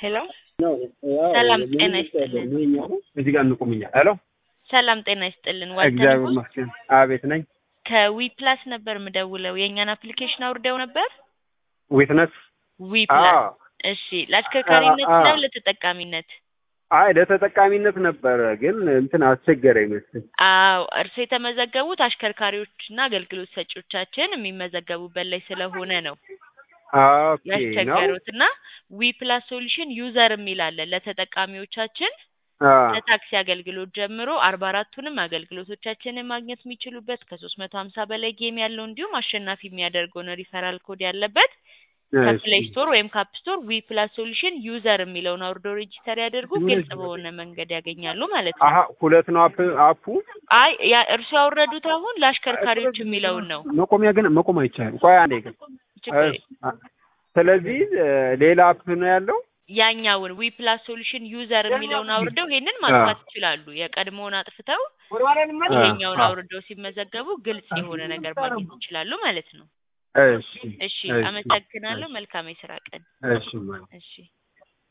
ሄሎ ሰላም ጤና ይስጥልን። እዚህ ጋር እንቁምኛ። ሄሎ ሰላም ጤና ይስጥልን። እግዚአብሔር ዋልተንጉስ ይመስገን። አቤት ነኝ። ከዊ ፕላስ ነበር ምደውለው። የእኛን አፕሊኬሽን አውርደው ነበር። ዊትነስ ዊ ፕላስ አዎ። እሺ፣ ለአሽከርካሪነት አ- አ- ነው ለተጠቃሚነት? አይ ለተጠቃሚነት ነበረ፣ ግን እንትን አስቸገረ ይመስል። አዎ፣ እርሶ የተመዘገቡት አሽከርካሪዎችና አገልግሎት ሰጪዎቻችን የሚመዘገቡበት ላይ ስለሆነ ነው ኦኬ ነው። ያስቸገሩት እና ዊ ፕላስ ሶሉሽን ዩዘር የሚል አለ ለተጠቃሚዎቻችን አ፣ ከታክሲ አገልግሎት ጀምሮ አርባ አራቱንም አገልግሎቶቻችንን ማግኘት የሚችሉበት ከሶስት መቶ ሀምሳ በላይ ጌም ያለው እንዲሁም አሸናፊ የሚያደርገውን ሪፈራል ኮድ ያለበት ከፕሌይ እሺ። ስቶር ወይም ካፕ ስቶር ዊ ፕላስ ሶሉሽን ዩዘር የሚለውን አውርዶ ሬጂስተር ያደርጉ ግልጽ በሆነ መንገድ ያገኛሉ ማለት ነው። አሀ ሁለት ነው አፕ አፑ። አይ ያ እርሱ ያወረዱት አሁን ለአሽከርካሪዎች የሚለውን ነው። መቆሚያ ግን መቆም አይቻልም። ቆይ አንዴ ግን ችግር እሺ፣ አ- ስለዚህ እ፣ ሌላ አፕ ነው ያለው። ያኛውን ዊ ፕላስ ሶሉሽን ዩዘር የሚለውን አውርደው ይሄንን ማጥፋት ይችላሉ። የቀድሞውን አጥፍተው ይሄኛውን አ፣ አውርደው ሲመዘገቡ ግልጽ የሆነ ነገር ማግኘት ይችላሉ ማለት ነው። እሺ እሺ፣ እሺ፣ አመሰግናለሁ። መልካም የስራ ቀን። እሺ ማለት እሺ